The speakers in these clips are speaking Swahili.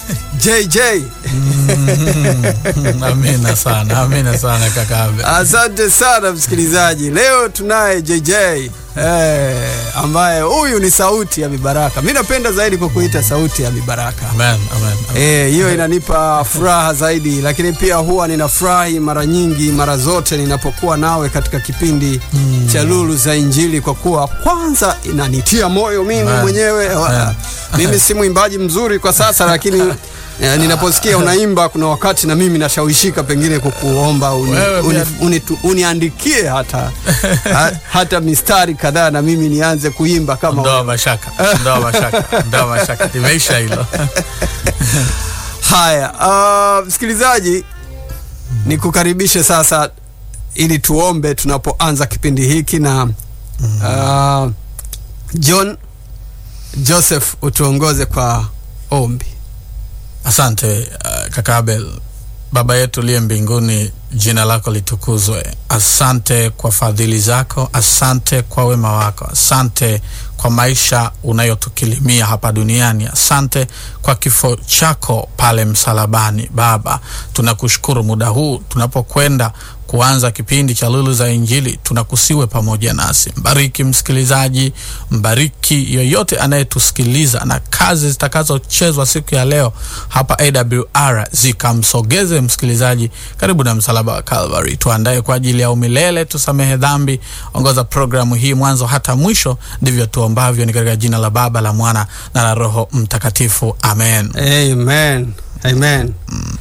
JJ. Amina sana, amina sana kaka Abel. Asante sana msikilizaji, leo tunaye JJ eh, ambaye huyu ni sauti ya mibaraka. Mi napenda zaidi kwa kuita sauti ya mibaraka. Amen, amen, amen. Eh, hiyo inanipa furaha zaidi, lakini pia huwa ninafurahi mara nyingi, mara zote ninapokuwa nawe katika kipindi cha Lulu za Injili, kwa kuwa kwanza inanitia moyo mimi Amen. mwenyewe. Wa- Mimi si mwimbaji mzuri kwa sasa, lakini eh, ninaposikia unaimba, kuna wakati na mimi nashawishika pengine kukuomba uni, Wewe uni, pia- uni, tu- uniandikie hata ha, hata mistari kadhaa na mimi nianze kuimba kama Ondoa mashaka, ondoa mashaka, ondoa mashaka. Limeisha hilo. Haya, uh, msikilizaji, nikukaribishe sasa ili tuombe tunapoanza kipindi hiki na uh, John Joseph utuongoze kwa ombi. Asante uh, kaka Abel. Baba yetu uliye mbinguni, jina lako litukuzwe. Asante kwa fadhili zako, asante kwa wema wako, asante kwa maisha unayotukilimia hapa duniani, asante kwa kifo chako pale msalabani. Baba, tunakushukuru muda huu tunapokwenda kuanza kipindi cha Lulu za Injili, tunakusiwe pamoja nasi. Mbariki msikilizaji, mbariki yoyote anayetusikiliza, na kazi zitakazochezwa siku ya leo hapa AWR zikamsogeze msikilizaji karibu na msalaba wa Calvary. Tuandae kwa ajili ya umilele, tusamehe dhambi. Ongoza programu hii mwanzo hata mwisho, ndivyo tuombavyo, ni katika jina la Baba, la Mwana na la Roho Mtakatifu, amen. Amen. Amen.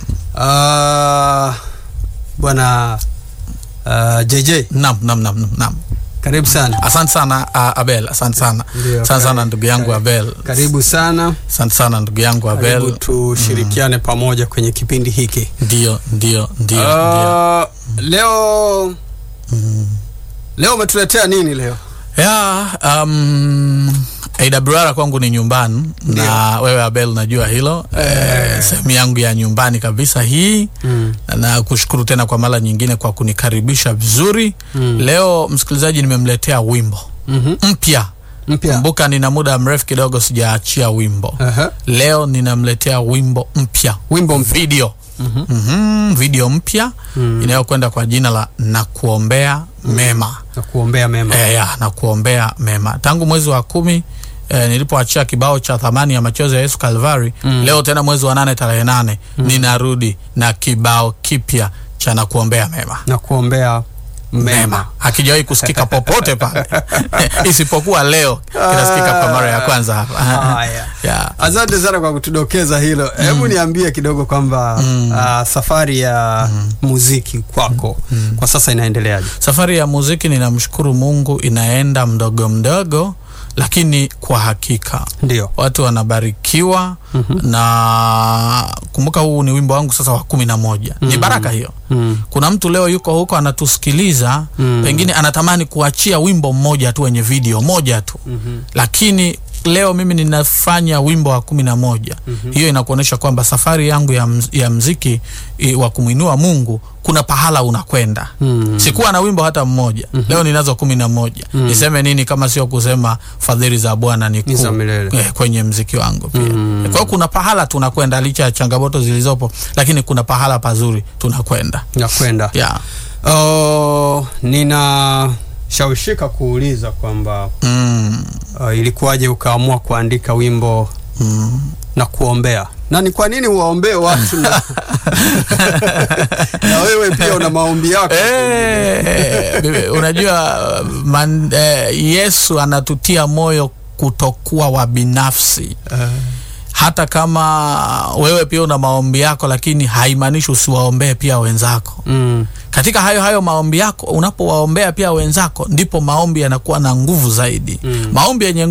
Uh, bwana uh, JJ Nam, nam, nam, nam, nam. karibu sana. Asante sana uh, Abel, asante sana, Ndio, asante sana karibu, ndugu yangu karibu. Abel, Karibu sana. asante sana ndugu yangu Karibu Abel. tushirikiane pamoja kwenye kipindi hiki. Ndio, ndio, ndio, ndio. Uh, leo leo umetuletea nini leo? ya um, AWR kwangu ni nyumbani na wewe Abel unajua hilo eh, sehemu yangu ya nyumbani kabisa hii Mm. na kushukuru tena kwa mara nyingine kwa kunikaribisha vizuri leo msikilizaji nimemletea wimbo Mhm. mpya Mpya. kumbuka nina muda mrefu kidogo sijaachia wimbo Aha. leo ninamletea wimbo mpya Wimbo mpya. video Mhm, video mpya inayokwenda kwa jina la nakuombea mema Na kuombea mema. e, ya, na kuombea mema tangu mwezi wa kumi e, nilipoachia kibao cha thamani ya machozi ya Yesu Kalvari leo tena mwezi wa nane tarehe nane ninarudi na kibao kipya cha na kuombea mema Na kuombea mema. mema hakijawahi kusikika popote pale isipokuwa leo kinasikika kwa mara ya kwanza hapa Haya. ya. Asante sana kwa kutudokeza hilo. Hebu niambie kidogo kwamba ah, safari ya muziki kwako kwa sasa inaendeleaje? Safari ya muziki ninamshukuru Mungu inaenda mdogo mdogo, lakini kwa hakika Ndio. watu wanabarikiwa na kumbuka, huu ni wimbo wangu sasa wa kumi na moja. Ni baraka hiyo. Mm. Kuna mtu leo yuko huko anatusikiliza, pengine anatamani kuachia wimbo mmoja tu wenye video moja tu, lakini leo mimi ninafanya wimbo wa kumi na moja. Hiyo inakuonyesha kwamba safari yangu ya, mz, ya mziki i, wa kumwinua Mungu kuna pahala unakwenda. Sikuwa na wimbo hata mmoja, leo ninazo kumi na moja. Niseme nini kama sio kusema fadhili za Bwana ni Ni za kuu milele. eh, kwenye mziki wangu pia. Kwa hiyo kuna pahala tunakwenda licha ya changamoto zilizopo, lakini kuna pahala pazuri tunakwenda. Nakwenda. Yeah. Oh, ninashawishika kuuliza kwamba Mm. uh, ilikuwaje ukaamua kuandika wimbo na kuombea na ni kwa nini uwaombee watu na, na wewe pia una maombi yako Eh, bibi, unajua man, eh, Yesu anatutia moyo kutokuwa wa binafsi hata kama wewe pia una maombi yako, lakini haimaanishi usiwaombee pia wenzako. mm. Katika hayo hayo maombi yako, unapowaombea pia wenzako, ndipo maombi yanakuwa na nguvu zaidi. Maombi yenye